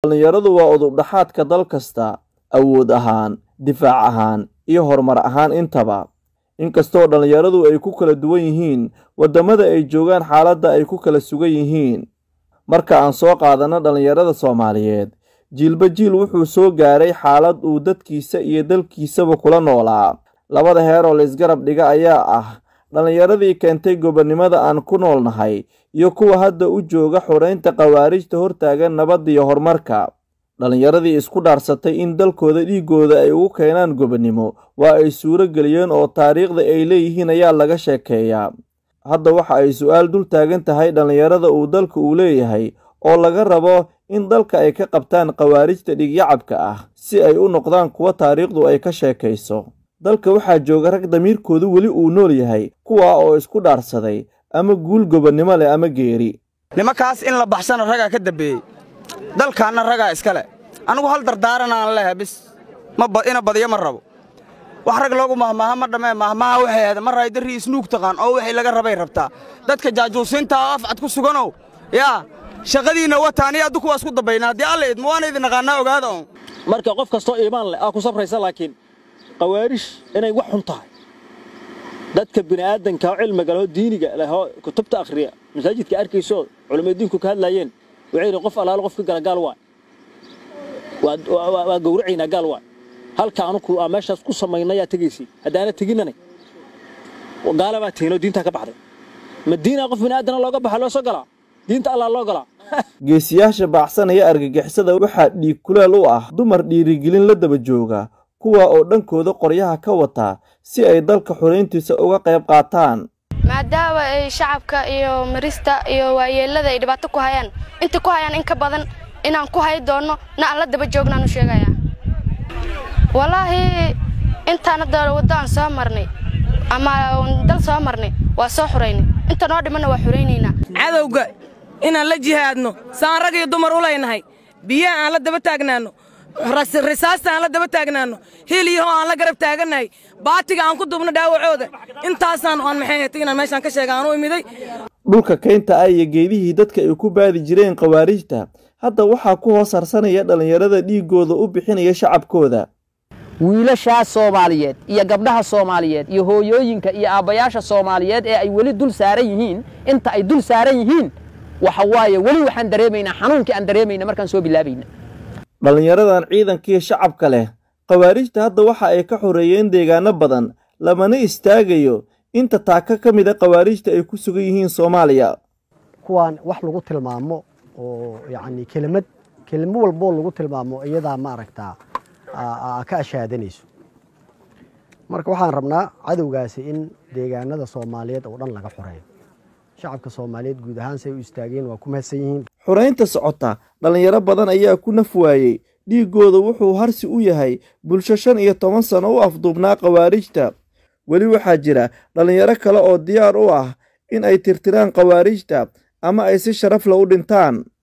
dhallinyaradu waa udubdhaxaadka dal kasta awood ahaan difaac ahaan iyo horumar ahaan intaba inkastoo dhallinyaradu ay ku kala duwan yihiin waddamada ay joogaan xaaladda ay ku kala sugan yihiin marka aan soo qaadanno dhallinyarada soomaaliyeed jiilba jiil wuxuu soo gaaray xaalad uu dadkiisa iyo dalkiisaba kula noolaa labada heer oo laysgarab dhiga ayaa ah dhallinyaradii keentay gobonnimada aan ku noolnahay iyo kuwa hadda u jooga xoraynta khawaarijta hortaagan nabadda iyo horumarka dhallinyaradii isku dhaarsatay in dalkooda dhiiggooda ay ugu keenaan gobonnimo waa ay suuro geliyeen oo taariikhda ay leeyihiin ayaa laga sheekeeyaa hadda waxa ay su'aal dul taagan tahay dhallinyarada uu dalka uu leeyahay oo laga rabo in dalka ay ka qabtaan khawaarijta dhigyacabka ah si ay u noqdaan kuwa taariikhdu ay ka sheekayso dalka waxaa jooga rag damiirkoodu weli uu nool yahay kuwaa oo isku dhaarsaday ama guul gobonnimo leh ama geeri nimankaas in la baxsana ragaa ka dambeeyey dalkaanna ragaa iska leh anigu hal dardaaranaan leha bis ina badiyo ma rabo wax rag loogu mahmaaha ma dhammee mahmaaha waxay ahayd ma raay darrii isnuug taqaan oo wixii laga rabay rabtaa dadka jaajuusiinta oo afcad ku suganow yaa shaqadiinna wata aniga addu kuwaas ku dambayna haddii alla idma waana idin naqaannaa ogaada on marka qof kastoo iimaan leh aa ku sabraysa laakiin khawaarish inay wax xun tahay dadka bini'aadanka oo cilmiga lehoo diiniga lehoo kutubta akhriya masaajidka arkayso culimmada diinku ka hadlaayeen waxay yidhi qof allaalo qof ka gala gaal waay waa gowracaynaa gaal waay halka anuku aa meeshaas ku samaynayaa tegaysay haddaana teginanay gaala baa teginoo diintaa ka baxday ma diinaa qof bini'aadana looga baxa loo soo galaa diinta allaa loo galaa geesiyaasha baacsanaya argagixisada waxaa dhiig kuleel u ah dumar dhiirigelin la daba jooga kuwa oo dhankooda qoryaha ka wata si ay dalka xurayntiisa uga qayb qaataan maadaama ay shacabka iyo marista iyo waayeellada ay dhibaato ku hayaan inta ku hayaan in ka badan inaan ku hay doonno na aan la daba joognaan u sheegayaa wallaahi intaan hadda waddo aan soo marnay ama dal soo marnay waa soo xuraynay inta noo dhimanna waa xuraynaynaa cadowga inaan la jihaadno saan rag iyo dumar u leynahay biyaha aan la daba taagnaanno risaasta aan la daba taagnaanno hiiliyahoo aan la garab taagannahay baatiga aan ku dubno dhaawacooda intaasaan aan maxay hatay inaan meeshaan ka sheega aan u imiday dhulka kaynta ah iyo geedihii dadka ay ku baadi jireen khawaarijta hadda waxaa ku hoos harsanaya dhallinyarada dhiiggooda u bixinaya shacabkooda wiilashaas soomaaliyeed iyo gabdhaha soomaaliyeed iyo hooyooyinka iyo aabbayaasha soomaaliyeed ee ay weli dul saaran yihiin inta ay dul saaran yihiin waxa waaye weli waxaan dareemaynaa xanuunkii aan dareemayna markaan soo bilaabayna dhallinyaradan ciidankii shacabka leh khawaarijta hadda waxa ay ka xoreeyeen deegaano badan lamana istaagayo inta taaka ka mid a khawaarijta ay ku sugan yihiin soomaaliya kuwaan wax lagu tilmaamo oo yacni kelimad kelimo walboo lagu tilmaamo iyadaa ma aragtaa ka ashaadanayso marka waxaan rabnaa cadowgaasi in deegaanada soomaaliyeed oo dhan laga xoreeyo shacabka soomaaliyeed guud ahaan say u istaageen waa ku mahadsan yihiin xoraynta socota dhallinyaro badan ayaa ku naf waayey dhiiggooda wuxuu harsi u yahay bulsho shan iyo toban sano u afduubnaa khawaarijta weli waxaa jira dhallinyaro kale oo diyaar u ah in ay tirtiraan khawaarijta ama ay si sharaf la u dhintaan